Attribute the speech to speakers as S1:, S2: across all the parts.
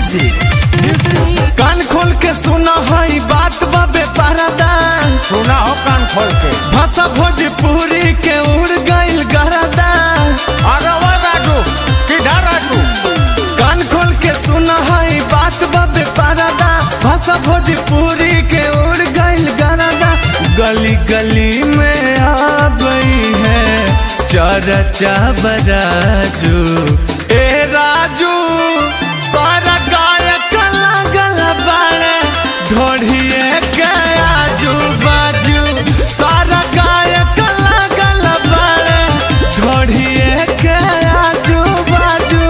S1: Music कान खोल के सुना है बात बाबे परदा
S2: सुना हो कान खोल के
S1: भाषा भोजपुरी के उड़ गइल गरदा
S2: अरे वो राजू किधर राजू
S1: कान खोल के सुना है बात बाबे परदा भाषा भोजपुरी के उड़ गइल गरदा गली गली में आ गई है चरचा बराजू ए राजू सारा गायक लागल बाड़े ढोढ़िए के आजू बाजू सारा गायक लागल बाड़े ढोढ़िए के आजू बाजू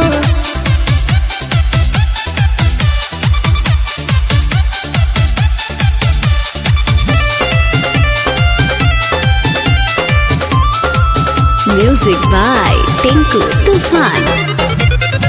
S3: Music by Tinku Tufan.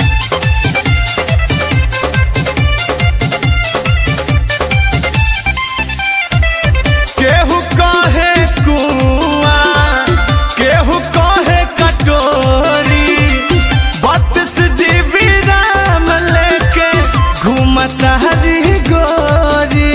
S1: केहू कहे कुआ केहू कहे कटोरी बत्तीस जीबी राम लेके घूमता हरी गोरी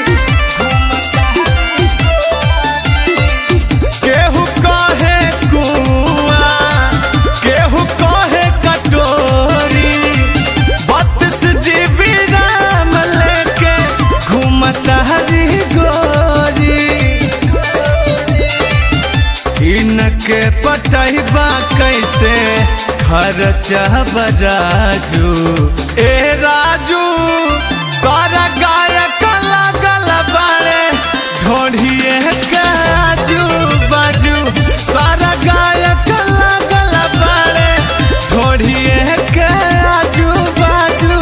S1: केहू कहे कुआ केहू कहे कटोरी बत्तीस जीबी राम लेके घूमता हरी गोरी इनके पटैबा कैसे खर्चा बराजू ए राजू सारा गायक लागल बाड़े ढोढ़िए के आजू बाजू सारा गायक लागल बाड़े ढोढ़िए के आजू बाजू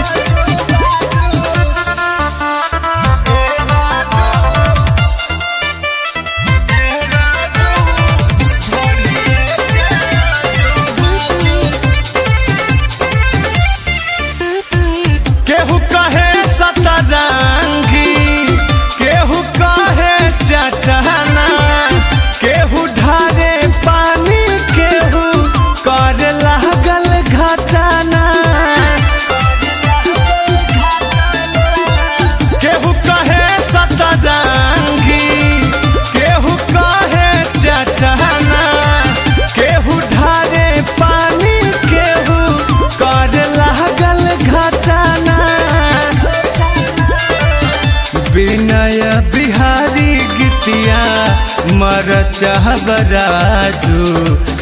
S1: केहू कहे सतरंगी केहू कहे चटना केहू ढारे पानी केहू कर लागल घटना केहू कहे सतरंगी केहू कहे चटना केहू ढारे पानी केहू कर लागल घटना विनय बिहारी गीतिया मर चाह बराजू